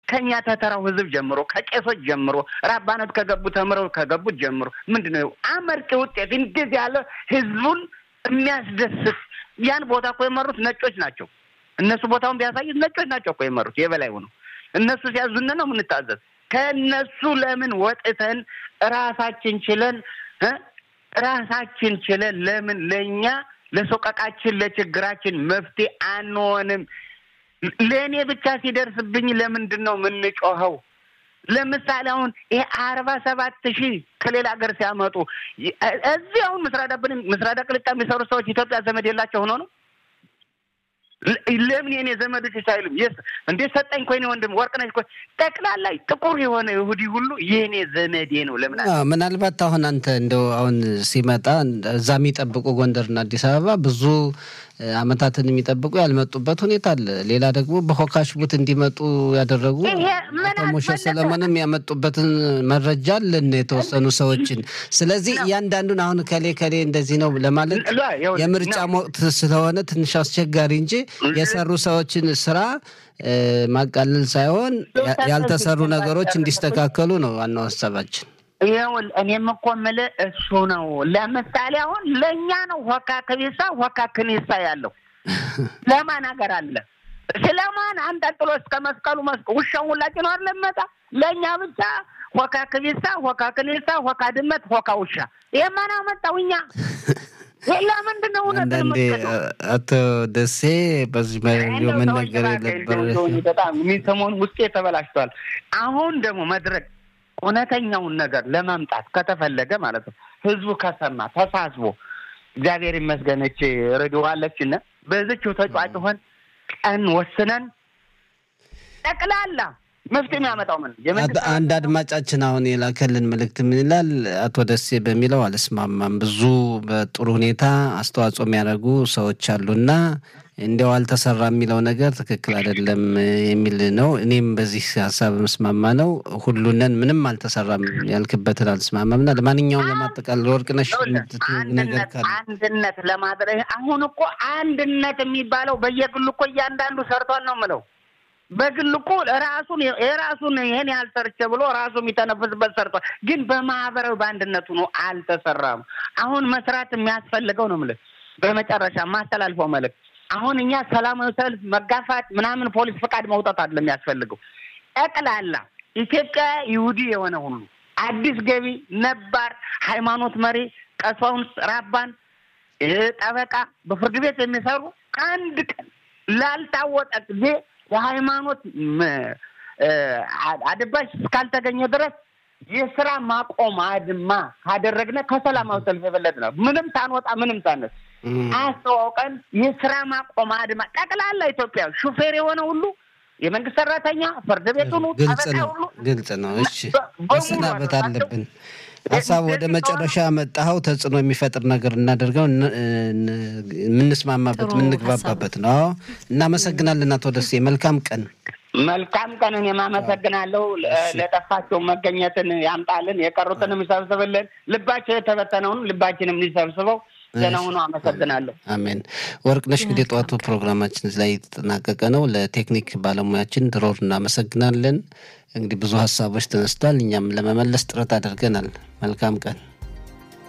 ከእኛ ተተራው ህዝብ ጀምሮ ከቄሶች ጀምሮ ራባነት ከገቡ ተምረው ከገቡት ጀምሮ ምንድን ነው አመርቂ ውጤት እንደዚህ ያለ ህዝቡን የሚያስደስት ያን ቦታ እኮ የመሩት ነጮች ናቸው። እነሱ ቦታውን ቢያሳዩት ነጮች ናቸው እኮ የመሩት የበላይ ሆነው እነሱ ሲያዙን ነው የምንታዘዝ። ከእነሱ ለምን ወጥተን ራሳችን ችለን ራሳችን ችለን ለምን ለእኛ ለሶቀቃችን ለችግራችን መፍትሄ አንሆንም? ለእኔ ብቻ ሲደርስብኝ ለምንድን ነው የምንጮኸው? ለምሳሌ አሁን ይሄ አርባ ሰባት ሺህ ከሌላ ሀገር ሲያመጡ እዚህ አሁን ምስራዳብን ምስራዳ ቅልጣ የሚሰሩ ሰዎች ኢትዮጵያ ዘመድ የላቸው ሆኖ ነው። ለምን የኔ ዘመዶች ሳይሉም የስ እንዴ ሰጠኝ ኮይኔ ወንድም ወርቅነሽ እኮ ጠቅላላ ጥቁር የሆነ ይሁዲ ሁሉ የኔ ዘመዴ ነው። ለምን ምናልባት አሁን አንተ እንደው አሁን ሲመጣ እዛ የሚጠብቁ ጎንደርና አዲስ አበባ ብዙ አመታትን የሚጠብቁ ያልመጡበት ሁኔታ አለ። ሌላ ደግሞ በሆካሽቡት እንዲመጡ ያደረጉ አቶ ሞሸ ሰለሞንም ያመጡበትን መረጃ አለን የተወሰኑ ሰዎችን። ስለዚህ እያንዳንዱን አሁን ከሌ ከሌ እንደዚህ ነው ለማለት የምርጫ ወቅት ስለሆነ ትንሽ አስቸጋሪ እንጂ የሰሩ ሰዎችን ስራ ማቃለል ሳይሆን ያልተሰሩ ነገሮች እንዲስተካከሉ ነው ዋናው ሀሳባችን። ይኸውል እኔም እኮ የምልህ እሱ ነው። ለምሳሌ አሁን ለእኛ ነው ሆካ ከቤሳ ሆካ ክኒሳ ያለው ለማን ሀገር አለ? ስለማን አንጠልጥሎ እስከ መስቀሉ መስቀ ውሻውን ሁላችን ነው አለመጣ ለእኛ ብቻ ሆካ ክቢሳ፣ ሆካ ክኒሳ፣ ሆካ ድመት፣ ሆካ ውሻ። ይህ ማን አመጣው? እኛ ለምንድን ነው እውነት አንዳንዴ አቶ ደሴ በዚህ መነገር የነበር በጣም የሚሰሞን ውስጤ ተበላሽቷል። አሁን ደግሞ መድረክ እውነተኛውን ነገር ለማምጣት ከተፈለገ ማለት ነው ህዝቡ ከሰማ ተሳስቦ እግዚአብሔር ይመስገነች ረድዋለችን በዝችው ተጫጭሆን ቀን ወስነን ጠቅላላ መፍትሄ የሚያመጣው ምን አንድ አድማጫችን አሁን የላከልን መልእክት ምን ይላል? አቶ ደሴ በሚለው አልስማማም። ብዙ በጥሩ ሁኔታ አስተዋጽኦ የሚያደርጉ ሰዎች አሉና እንዲያው አልተሰራ የሚለው ነገር ትክክል አይደለም የሚል ነው። እኔም በዚህ ሀሳብ ምስማማ ነው። ሁሉንን ምንም አልተሰራም ያልክበትን አልስማማም እና ለማንኛውም ለማጠቃለል ወርቅነሽ ነገር ካለ አንድነት ለማድረግ አሁን እኮ አንድነት የሚባለው በየግሉ እኮ እያንዳንዱ ሰርቷል ነው የምለው በግል እኮ ራሱን የራሱን ይሄን ያህል ሰርቼ ብሎ ራሱ የሚተነፍስበት ሰርቷል። ግን በማህበራዊ በአንድነቱ ነው አልተሰራም። አሁን መስራት የሚያስፈልገው ነው የምልህ። በመጨረሻ ማስተላልፈው መልዕክት አሁን እኛ ሰላማዊ ሰልፍ መጋፋት ምናምን ፖሊስ ፈቃድ መውጣት አይደለም የሚያስፈልገው። ጠቅላላ ኢትዮጵያ ይሁዲ የሆነ ሁሉ አዲስ ገቢ፣ ነባር ሃይማኖት መሪ፣ ቀሳውስት፣ ራባን፣ ጠበቃ፣ በፍርድ ቤት የሚሰሩ አንድ ቀን ላልታወቀ ጊዜ የሃይማኖት አድባሽ እስካልተገኘ ድረስ የስራ ማቆም አድማ ካደረግነ ከሰላማዊ ሰልፍ የበለጠ ነው። ምንም ሳንወጣ ምንም ሳነስ አስተዋውቀን የስራ ማቆም አድማ ጠቅላላ ኢትዮጵያ ሹፌር የሆነ ሁሉ የመንግስት ሰራተኛ፣ ፍርድ ቤቱን ግልጽ ነው፣ ግልጽ ነው። እሺ መሰናበት አለብን። ሀሳብ ወደ መጨረሻ መጣኸው ተጽዕኖ የሚፈጥር ነገር እናደርገው የምንስማማበት የምንግባባበት ነው። እናመሰግናለን አቶ ደሴ። መልካም ቀን። መልካም ቀን። እኔም አመሰግናለሁ። ለጠፋቸው መገኘትን ያምጣልን፣ የቀሩትንም ይሰብስብልን፣ ልባቸው የተበተነውን ልባችንም ሊሰብስበው ዘነውኑ አመሰግናለሁ። አሜን። ወርቅነሽ እንግዲህ ጠዋቱ ፕሮግራማችን ላይ የተጠናቀቀ ነው። ለቴክኒክ ባለሙያችን ድሮር እናመሰግናለን። እንግዲህ ብዙ ሀሳቦች ተነስቷል። እኛም ለመመለስ ጥረት አድርገናል። መልካም ቀን